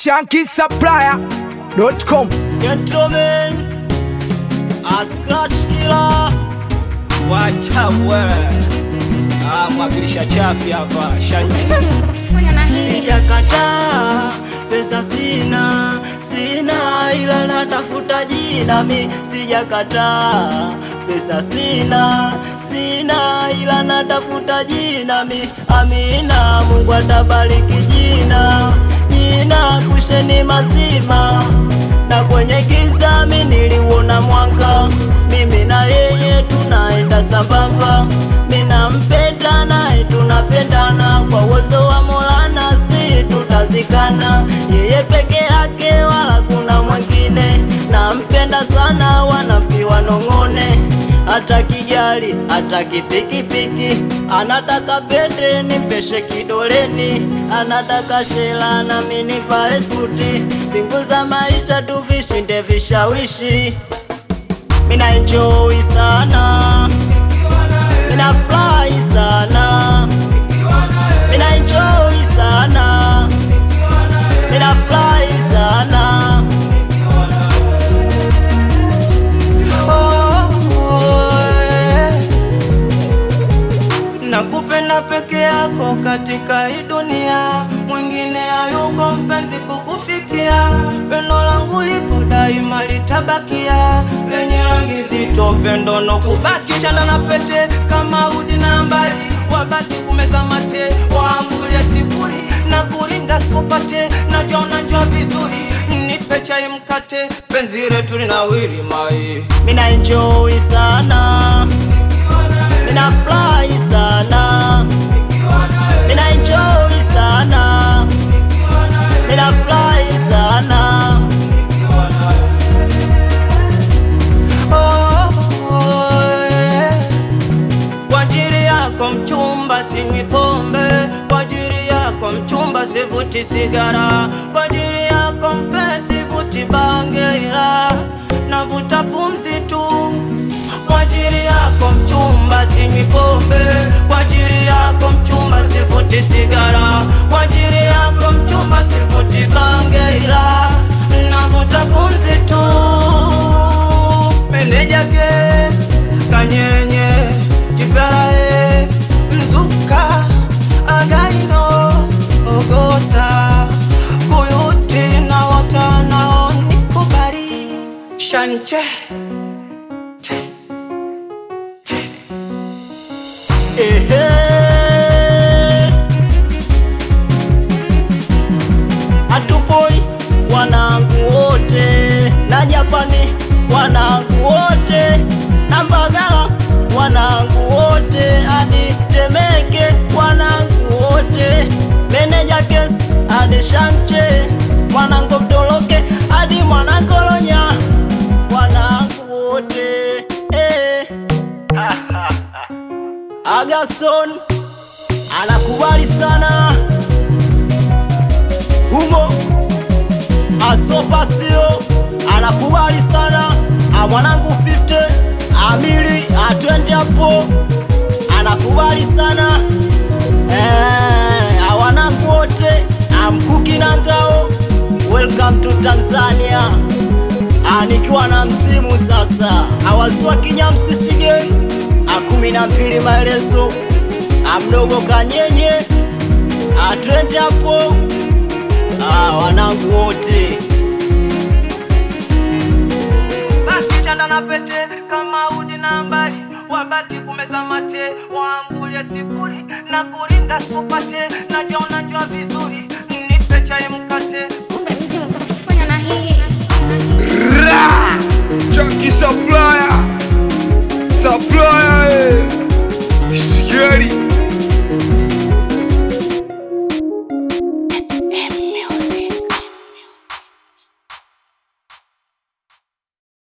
shankisupplier.com. Gentlemen, a scratch killer, wachawe ah, mwakilisha chafi hapa shanchi Sijakataa pesa sina, sina ila natafuta jina mi. Sijakataa pesa sina, sina ila natafuta jina mi. Amina, Mungu atabariki jina, jina kusheni mazima na kwenye giza mi niliuona mwanga, mimi na yeye tunaenda sambamba, mi nampenda naye tunapendana, kwa uwezo wa Mola nasi tutazikana, yeye peke yake wala kuna mwingine, nampenda sana, wanafiki wanong'one hata kijali hata kipikipiki, anataka pete nimveshe kidoleni, anataka shela na mimi nivae suti, mbingu za maisha tuvishinde vishawishi. Mina enjoy sana, mina fly sana, mina enjoy sana, mina fly sana. Nakupenda peke yako katika hii dunia, mwingine hayuko mpenzi kukufikia. Pendo langu lipo daima litabakia, lenye rangi nzito, pendo no kubaki. Chana na pete kama udi na mbali, wabaki kumeza mate, waambulie sifuri na kurinda sikupate, najiona njua vizuri, nipe chai mkate, penzi letu linawiri mai Mina enjoy sana, mina fly sana, mina enjoy sana, mina fly sana. Oh, oh, yeah. Kwa ajili yako mchumba sinywi pombe, kwa ajili yako mchumba sivuti sigara, kwa ajili yako mpenzi sivuti bange, ila navuta pumzi tu. Kwa ajili yako mchumba sinywi pombe, kwa ajili yako mchumba sivuti sigara, kwa ajili yako mchumba sivuti bange, ila navuta pumzi tu. Meneja kesi kanyenye kiparaes mzuka againo ogota kuyuti na watanao nikubari shanche che, che. Ehe. Hatupoi wanangu wote na Japani wanangu wote na Mbagala wanangu wote hadi Temeke wanangu wote meneja kesi hadi Shanche mwanangu Mtoloke hadi Mwanakolonya wanangu wote eh. Agaston anakubali sana humo, Asopasio anakubali sana a mwanangu 50 Amili atwende hapo anakubali sana eh, awanangu wote amkuki na ngao, welcome to Tanzania. Ah, nikiwa na msimu sasa awazua kinyamsisi gang akumi na mbili maelezo amdogo kanyenye atwende hapo ah, wanangu wote basi chanda na pete kama udi na mbali wabaki kumeza mate waambulie sifuri na kurinda sikupate najiona njua vizuri nipe chai mkate